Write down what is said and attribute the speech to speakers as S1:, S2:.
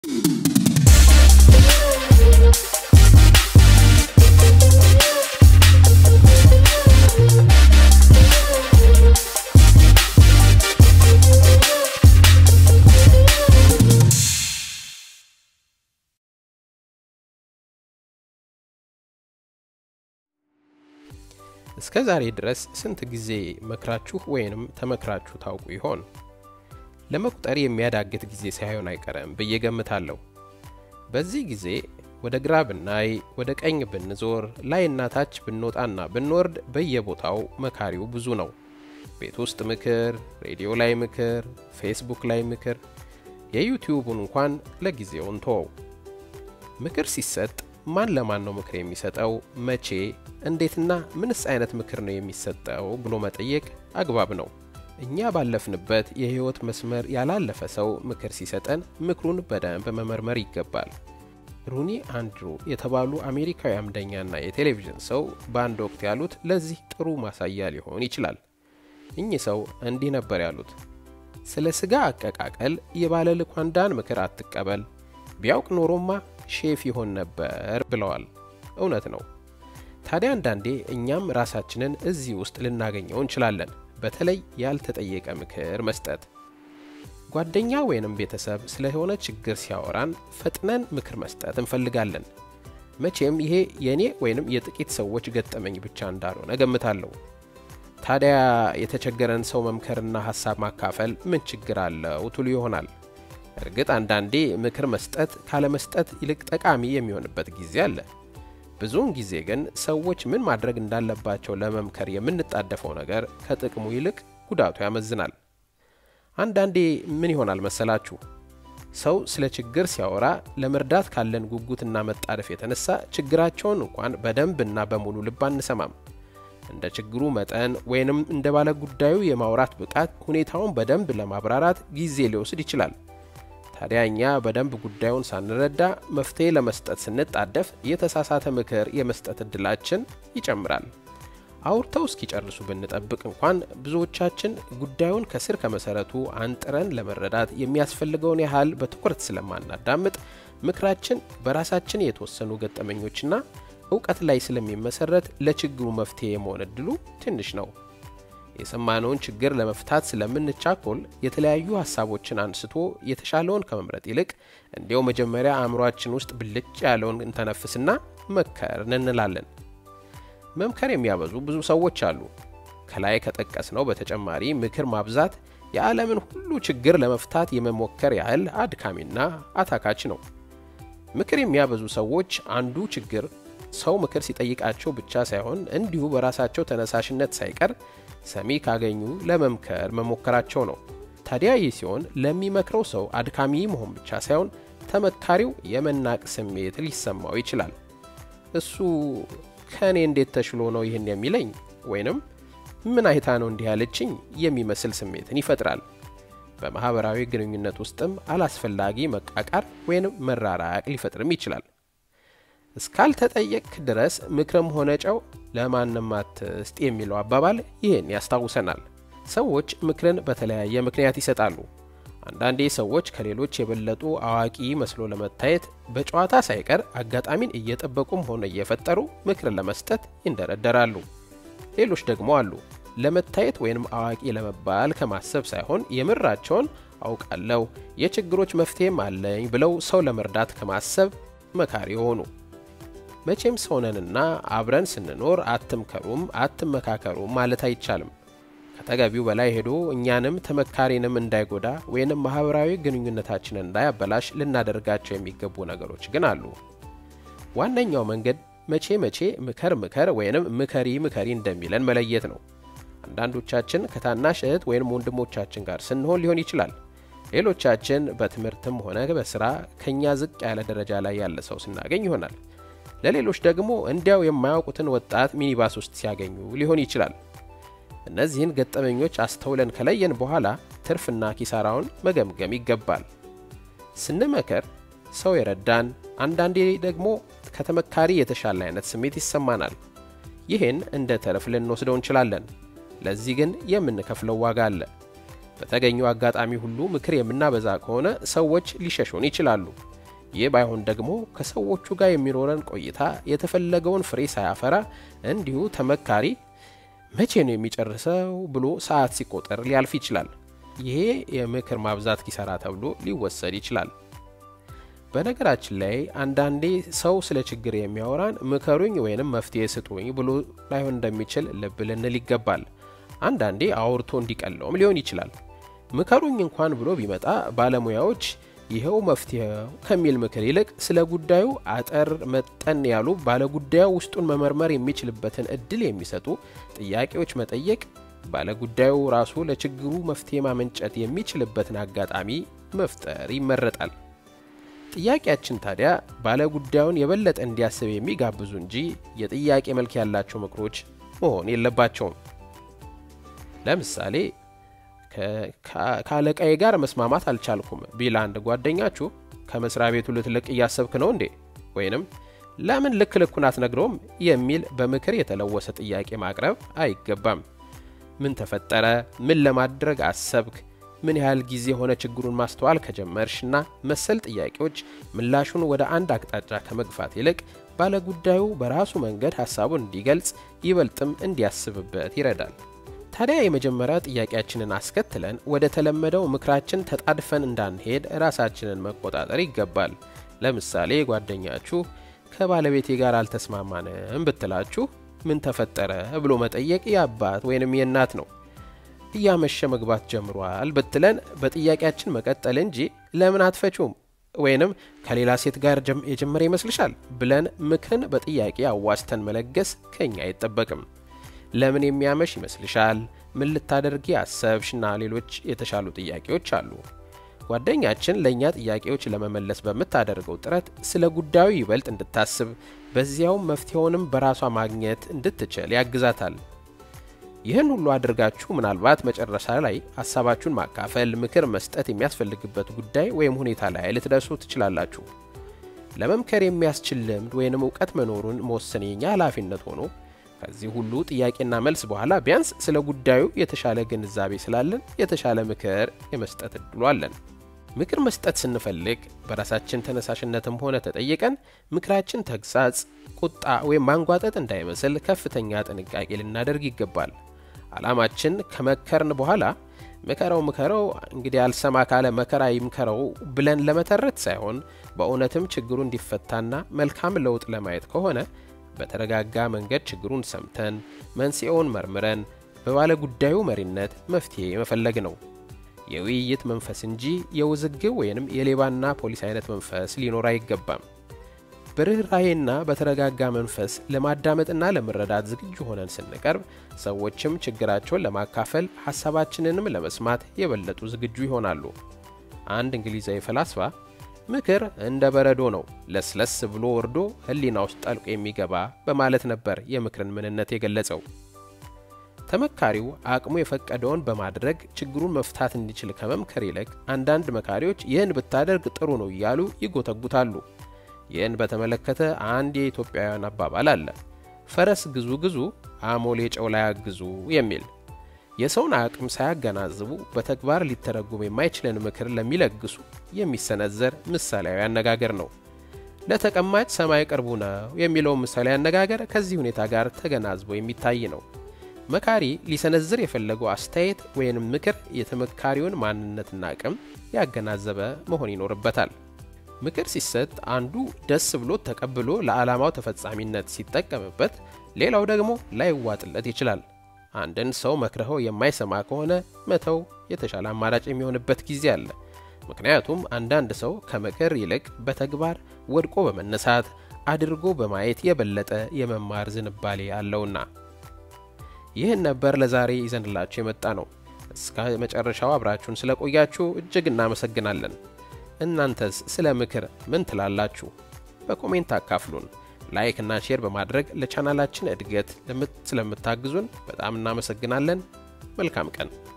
S1: እስከ ዛሬ ድረስ ስንት ጊዜ መክራችሁ ወይንም ተመክራችሁ ታውቁ ይሆን? ለመቁጠር የሚያዳግት ጊዜ ሳይሆን አይቀርም ብዬ ገምታለሁ። በዚህ ጊዜ ወደ ግራ ብናይ፣ ወደ ቀኝ ብንዞር፣ ላይና ታች ብንወጣና ብንወርድ በየቦታው መካሪው ብዙ ነው። ቤት ውስጥ ምክር፣ ሬዲዮ ላይ ምክር፣ ፌስቡክ ላይ ምክር፣ የዩቲዩቡን እንኳን ለጊዜው እንተወው። ምክር ሲሰጥ ማን ለማን ነው ምክር የሚሰጠው? መቼ፣ እንዴትና ምንስ አይነት ምክር ነው የሚሰጠው ብሎ መጠየቅ አግባብ ነው። እኛ ባለፍንበት የህይወት መስመር ያላለፈ ሰው ምክር ሲሰጠን ምክሩን በደንብ መመርመር ይገባል። ሩኒ አንድሩ የተባሉ አሜሪካዊ አምደኛና የቴሌቪዥን ሰው በአንድ ወቅት ያሉት ለዚህ ጥሩ ማሳያ ሊሆን ይችላል። እኚህ ሰው እንዲህ ነበር ያሉት፣ ስለ ስጋ አቀቃቀል የባለ ልኳንዳን ምክር አትቀበል፣ ቢያውቅ ኖሮማ ሼፍ ይሆን ነበር ብለዋል። እውነት ነው። ታዲያ አንዳንዴ እኛም ራሳችንን እዚህ ውስጥ ልናገኘው እንችላለን። በተለይ ያልተጠየቀ ምክር መስጠት። ጓደኛ ወይንም ቤተሰብ ስለሆነ ችግር ሲያወራን ፈጥነን ምክር መስጠት እንፈልጋለን። መቼም ይሄ የእኔ ወይንም የጥቂት ሰዎች ገጠመኝ ብቻ እንዳልሆነ ገምታለሁ። ታዲያ የተቸገረን ሰው መምከርና ሀሳብ ማካፈል ምን ችግር አለው ትሉ ይሆናል። እርግጥ አንዳንዴ ምክር መስጠት ካለመስጠት ይልቅ ጠቃሚ የሚሆንበት ጊዜ አለ። ብዙውን ጊዜ ግን ሰዎች ምን ማድረግ እንዳለባቸው ለመምከር የምንጣደፈው ነገር ከጥቅሙ ይልቅ ጉዳቱ ያመዝናል። አንዳንዴ ምን ይሆናል መሰላችሁ? ሰው ስለ ችግር ሲያወራ ለመርዳት ካለን ጉጉትና መጣደፍ የተነሳ ችግራቸውን እንኳን በደንብና በሙሉ ልብ አንሰማም። እንደ ችግሩ መጠን ወይንም እንደ ባለ ጉዳዩ የማውራት ብቃት ሁኔታውን በደንብ ለማብራራት ጊዜ ሊወስድ ይችላል። ታዲያ እኛ በደንብ ጉዳዩን ሳንረዳ መፍትሄ ለመስጠት ስንጣደፍ የተሳሳተ ምክር የመስጠት እድላችን ይጨምራል። አውርተው እስኪጨርሱ ብንጠብቅ እንኳን ብዙዎቻችን ጉዳዩን ከስር ከመሰረቱ አንጥረን ለመረዳት የሚያስፈልገውን ያህል በትኩረት ስለማናዳምጥ ምክራችን በራሳችን የተወሰኑ ገጠመኞችና እውቀት ላይ ስለሚመሰረት ለችግሩ መፍትሄ የመሆን እድሉ ትንሽ ነው። የሰማነውን ችግር ለመፍታት ስለምንቻኮል የተለያዩ ሀሳቦችን አንስቶ የተሻለውን ከመምረጥ ይልቅ እንዲያው መጀመሪያ አእምሯችን ውስጥ ብልጭ ያለውን እንተነፍስና መከርን እንላለን። መምከር የሚያበዙ ብዙ ሰዎች አሉ። ከላይ ከጠቀስነው በተጨማሪ ምክር ማብዛት የዓለምን ሁሉ ችግር ለመፍታት የመሞከር ያህል አድካሚና አታካች ነው። ምክር የሚያበዙ ሰዎች አንዱ ችግር ሰው ምክር ሲጠይቃቸው ብቻ ሳይሆን እንዲሁ በራሳቸው ተነሳሽነት ሳይቀር ሰሚ ካገኙ ለመምከር መሞከራቸው ነው። ታዲያ ይህ ሲሆን ለሚመክረው ሰው አድካሚ መሆን ብቻ ሳይሆን ተመካሪው የመናቅ ስሜት ሊሰማው ይችላል። እሱ ከእኔ እንዴት ተሽሎ ነው ይህን የሚለኝ ወይንም ምን አይታ ነው እንዲህ ያለችኝ የሚመስል ስሜትን ይፈጥራል። በማህበራዊ ግንኙነት ውስጥም አላስፈላጊ መቃቃር ወይንም መራራቅ ሊፈጥርም ይችላል። እስካልተጠየቅክ ድረስ ምክርም ሆነ ጨው ለማንም አትስጥ የሚለው አባባል ይህን ያስታውሰናል። ሰዎች ምክርን በተለያየ ምክንያት ይሰጣሉ። አንዳንዴ ሰዎች ከሌሎች የበለጡ አዋቂ መስሎ ለመታየት በጨዋታ ሳይቀር አጋጣሚን እየጠበቁም ሆነ እየፈጠሩ ምክርን ለመስጠት ይንደረደራሉ። ሌሎች ደግሞ አሉ ለመታየት ወይንም አዋቂ ለመባል ከማሰብ ሳይሆን የምራቸውን አውቃለሁ፣ የችግሮች መፍትሄም አለኝ ብለው ሰው ለመርዳት ከማሰብ መካሪ የሆኑ መቼም ሰውነንና አብረን ስንኖር አትምከሩም፣ አትመካከሩም ማለት አይቻልም። ከተገቢው በላይ ሄዶ እኛንም ተመካሪንም እንዳይጎዳ ወይንም ማህበራዊ ግንኙነታችንን እንዳያበላሽ ልናደርጋቸው የሚገቡ ነገሮች ግን አሉ። ዋነኛው መንገድ መቼ መቼ ምከር ምከር ወይንም ምከሪ ምከሪ እንደሚለን መለየት ነው። አንዳንዶቻችን ከታናሽ እህት ወይንም ወንድሞቻችን ጋር ስንሆን ሊሆን ይችላል። ሌሎቻችን በትምህርትም ሆነ በስራ ከኛ ዝቅ ያለ ደረጃ ላይ ያለ ሰው ስናገኝ ይሆናል። ለሌሎች ደግሞ እንዲያው የማያውቁትን ወጣት ሚኒባስ ውስጥ ሲያገኙ ሊሆን ይችላል። እነዚህን ገጠመኞች አስተውለን ከለየን በኋላ ትርፍና ኪሳራውን መገምገም ይገባል። ስንመከር ሰው የረዳን፣ አንዳንዴ ደግሞ ከተመካሪ የተሻለ አይነት ስሜት ይሰማናል። ይህን እንደ ተርፍ ልንወስደው እንችላለን። ለዚህ ግን የምንከፍለው ዋጋ አለ። በተገኘው አጋጣሚ ሁሉ ምክር የምናበዛ ከሆነ ሰዎች ሊሸሹን ይችላሉ። ይህ ባይሆን ደግሞ ከሰዎቹ ጋር የሚኖረን ቆይታ የተፈለገውን ፍሬ ሳያፈራ እንዲሁ ተመካሪ መቼ ነው የሚጨርሰው ብሎ ሰዓት ሲቆጠር ሊያልፍ ይችላል። ይሄ የምክር ማብዛት ኪሳራ ተብሎ ሊወሰድ ይችላል። በነገራችን ላይ አንዳንዴ ሰው ስለ ችግር የሚያወራን ምከሩኝ ወይንም መፍትሄ ስጡኝ ብሎ ላይሆን እንደሚችል ልብ ልንል ይገባል። አንዳንዴ አውርቶ እንዲቀለውም ሊሆን ይችላል። ምከሩኝ እንኳን ብሎ ቢመጣ ባለሙያዎች ይኸው መፍትሄው ከሚል ምክር ይልቅ ስለ ጉዳዩ አጠር መጠን ያሉ ባለጉዳዩ ውስጡን መመርመር የሚችልበትን እድል የሚሰጡ ጥያቄዎች መጠየቅ ባለጉዳዩ ራሱ ለችግሩ መፍትሄ ማመንጨት የሚችልበትን አጋጣሚ መፍጠር ይመረጣል። ጥያቄያችን ታዲያ ባለጉዳዩን የበለጠ እንዲያስብ የሚጋብዙ እንጂ የጥያቄ መልክ ያላቸው ምክሮች መሆን የለባቸውም። ለምሳሌ ከአለቃዬ ጋር መስማማት አልቻልኩም ቢል አንድ ጓደኛችሁ ከመስሪያ ቤቱ ልትልቅ እያሰብክ ነው እንዴ? ወይንም ለምን ልክ ልኩን አትነግረውም የሚል በምክር የተለወሰ ጥያቄ ማቅረብ አይገባም። ምን ተፈጠረ? ምን ለማድረግ አሰብክ? ምን ያህል ጊዜ ሆነ ችግሩን ማስተዋል ከጀመርሽና መሰል ጥያቄዎች ምላሹን ወደ አንድ አቅጣጫ ከመግፋት ይልቅ ባለጉዳዩ በራሱ መንገድ ሀሳቡን እንዲገልጽ ይበልጥም እንዲያስብበት ይረዳል። ታዲያ የመጀመሪያ ጥያቄያችንን አስከትለን ወደ ተለመደው ምክራችን ተጣድፈን እንዳንሄድ ራሳችንን መቆጣጠር ይገባል። ለምሳሌ ጓደኛችሁ ከባለቤቴ ጋር አልተስማማንም ብትላችሁ ምን ተፈጠረ ብሎ መጠየቅ የአባት ወይንም የእናት ነው። እያመሸ መግባት ጀምሯል ብትለን በጥያቄያችን መቀጠል እንጂ ለምን አትፈችውም ወይንም ከሌላ ሴት ጋር የጀመረ ይመስልሻል ብለን ምክርን በጥያቄ አዋስተን መለገስ ከኛ አይጠበቅም። ለምን የሚያመሽ ይመስልሻል? ምን ልታደርጊ አሰብሽና ሌሎች የተሻሉ ጥያቄዎች አሉ። ጓደኛችን ለእኛ ጥያቄዎች ለመመለስ በምታደርገው ጥረት ስለ ጉዳዩ ይበልጥ እንድታስብ በዚያውም መፍትሄውንም በራሷ ማግኘት እንድትችል ያግዛታል። ይህን ሁሉ አድርጋችሁ ምናልባት መጨረሻ ላይ ሀሳባችሁን ማካፈል፣ ምክር መስጠት የሚያስፈልግበት ጉዳይ ወይም ሁኔታ ላይ ልትደርሱ ትችላላችሁ። ለመምከር የሚያስችል ልምድ ወይንም እውቀት መኖሩን መወሰን የኛ ኃላፊነት ሆኖ ከዚህ ሁሉ ጥያቄና መልስ በኋላ ቢያንስ ስለ ጉዳዩ የተሻለ ግንዛቤ ስላለን የተሻለ ምክር የመስጠት እድሉ አለን። ምክር መስጠት ስንፈልግ በራሳችን ተነሳሽነትም ሆነ ተጠይቀን ምክራችን ተግሳጽ፣ ቁጣ ወይም ማንጓጠጥ እንዳይመስል ከፍተኛ ጥንቃቄ ልናደርግ ይገባል። ዓላማችን ከመከርን በኋላ ምከረው ምከረው እንግዲህ አልሰማ ካለ መከራ ይምከረው ብለን ለመተረት ሳይሆን በእውነትም ችግሩ እንዲፈታና መልካም ለውጥ ለማየት ከሆነ በተረጋጋ መንገድ ችግሩን ሰምተን መንስኤውን መርምረን በባለ ጉዳዩ መሪነት መፍትሄ መፈለግ ነው። የውይይት መንፈስ እንጂ የውዝግብ ወይንም የሌባና ፖሊስ አይነት መንፈስ ሊኖር አይገባም። በርኅራሄና በተረጋጋ መንፈስ ለማዳመጥና ለመረዳት ዝግጁ ሆነን ስንቀርብ ሰዎችም ችግራቸውን ለማካፈል ሀሳባችንንም ለመስማት የበለጡ ዝግጁ ይሆናሉ። አንድ እንግሊዛዊ ፈላስፋ ምክር እንደ በረዶ ነው፣ ለስለስ ብሎ ወርዶ ሕሊና ውስጥ ጠልቆ የሚገባ በማለት ነበር የምክርን ምንነት የገለጸው። ተመካሪው አቅሙ የፈቀደውን በማድረግ ችግሩን መፍታት እንዲችል ከመምከር ይልቅ አንዳንድ መካሪዎች ይህን ብታደርግ ጥሩ ነው እያሉ ይጎተጉታሉ። ይህን በተመለከተ አንድ የኢትዮጵያውያን አባባል አለ፣ ፈረስ ግዙ ግዙ አሞሌ ጨው ላይ አግዙ የሚል የሰውን አቅም ሳያገናዝቡ በተግባር ሊተረጉም የማይችልን ምክር ለሚለግሱ የሚሰነዘር ምሳሌያዊ አነጋገር ነው። ለተቀማጭ ሰማይ ቅርቡ ነው የሚለው ምሳሌያዊ አነጋገር ከዚህ ሁኔታ ጋር ተገናዝቦ የሚታይ ነው። መካሪ ሊሰነዝር የፈለገው አስተያየት ወይንም ምክር የተመካሪውን ማንነትና አቅም ያገናዘበ መሆን ይኖርበታል። ምክር ሲሰጥ አንዱ ደስ ብሎት ተቀብሎ ለዓላማው ተፈጻሚነት ሲጠቀምበት፣ ሌላው ደግሞ ላይዋጥለት ይችላል። አንድን ሰው መክረኸው የማይሰማ ከሆነ መተው የተሻለ አማራጭ የሚሆንበት ጊዜ አለ። ምክንያቱም አንዳንድ ሰው ከምክር ይልቅ በተግባር ወድቆ በመነሳት አድርጎ በማየት የበለጠ የመማር ዝንባሌ አለውና። ይህን ነበር ለዛሬ ይዘንላችሁ የመጣ ነው። እስከ መጨረሻው አብራችሁን ስለቆያችሁ እጅግ እናመሰግናለን። እናንተስ ስለ ምክር ምን ትላላችሁ? በኮሜንት አካፍሉን። ላይክ እና ሼር በማድረግ ለቻናላችን እድገት ስለምታግዙን በጣም እናመሰግናለን። መልካም ቀን